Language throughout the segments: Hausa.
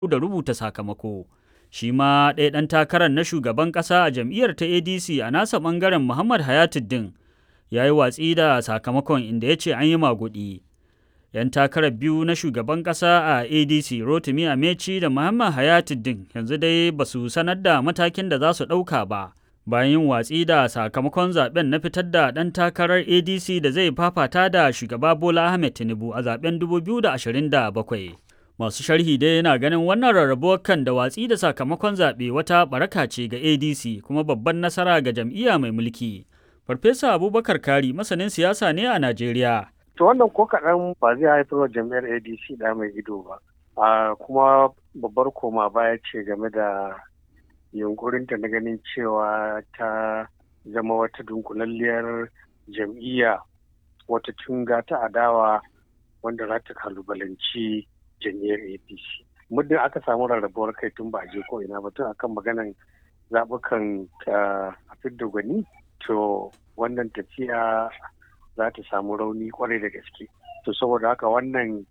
da rubuta sakamako. Shi ma ɗaya ɗan takarar na shugaban ƙasa a jam'iyyar ta ADC a nasa ɓangaren Muhammad Hayatuddin ya yi watsi da sakamakon inda ya ce an yi maguɗi. 'Yan takarar biyu na shugaban ƙasa a ADC Rotimi Ameci da Muhammad Hayatuddin yanzu dai ba su sanar da matakin da za su ɗauka ba. Bayan yin watsi da sakamakon zaben na fitar da ɗan takarar ADC da zai fafata da shugaba Bola Ahmed Tinubu a zaben 2027. Masu sharhi dai yana ganin wannan rarrabuwar kan da watsi da sakamakon zaɓe wata baraka ce ga ADC kuma babban nasara ga jam'iyya mai mulki. Farfesa Abubakar Kari masanin siyasa ne a Najeriya. To wannan ko kaɗan ba zai haifar wa jam'iyyar ADC da mai ido ba. A kuma babbar koma baya ce game da yunkurinta na ganin cewa ta zama wata dunkulalliyar jam'iyya wata tunga ta adawa wanda za ta kalubalanci jam'iyyar apc muddin aka samu rarrabuwar kai tun ba a je ko ina ba tun akan maganan zaɓukan a fidda gwani to wannan tafiya za ta samu rauni kwarai da gaske to saboda haka wannan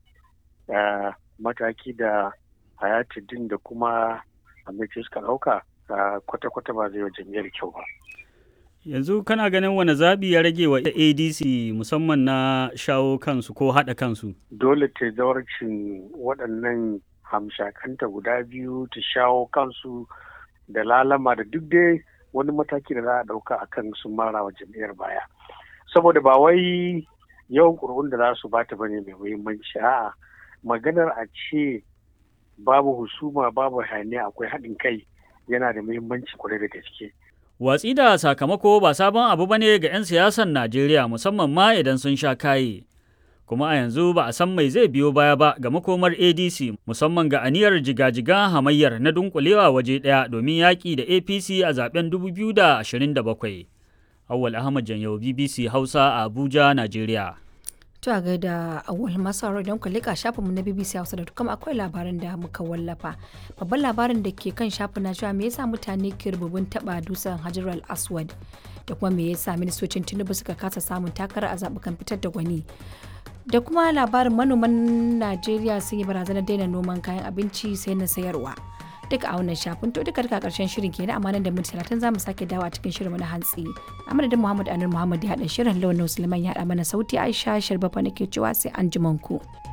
mataki da hayatuddin da kuma amince suka ɗauka kwata-kwata ba zai wa jam'iyyar kyau ba. Yanzu kana ganin wani zaɓi ya rage wa ADC musamman na shawo kansu ko haɗa kansu? Dole ta zawarcin waɗannan hamshakanta guda biyu ta shawo kansu da lalama da duk dai wani mataki da za a ɗauka a kan sun mara wa jam'iyyar baya. Saboda ba wai yawan ƙuri'un da za su bata bane mai muhimmanci a'a maganar a ce babu husuma babu hayaniya akwai haɗin kai yana da muhimmanci kwarai da gaske. Watsi da sakamako ba sabon abu bane ga 'yan siyasar Najeriya musamman ma idan sun sha kaye. Kuma a yanzu ba a san mai zai biyo baya ba ga makomar ADC musamman ga aniyar jiga-jiga hamayyar na dunkulewa waje ɗaya domin yaƙi da APC a zaben 2027. Awwal Ahmad Janyau BBC Hausa a Abuja, Najeriya. To a gaida awal masu sauraro idan ku lika shafinmu na BBC Hausa da kuma akwai labaran da muka wallafa. Babban labarin da ke kan shafin na cewa me yasa mutane ke rububin taba dusan Hajar al-Aswad da kuma me yasa ministocin Tinubu suka kasa samun takara a zabukan fitar da gwani. Da kuma labarin manoman Najeriya sun yi barazanar daina noman kayan abinci sai na sayarwa. duka a wannan shafin to duka duka karshen shirin kenan amma nan da minti talatin za mu sake dawo a cikin shirin na hantsi a madadin muhammad anur muhammad ya haɗa shirin launin musulman ya haɗa mana sauti aisha sharbafa nake cewa sai an ku.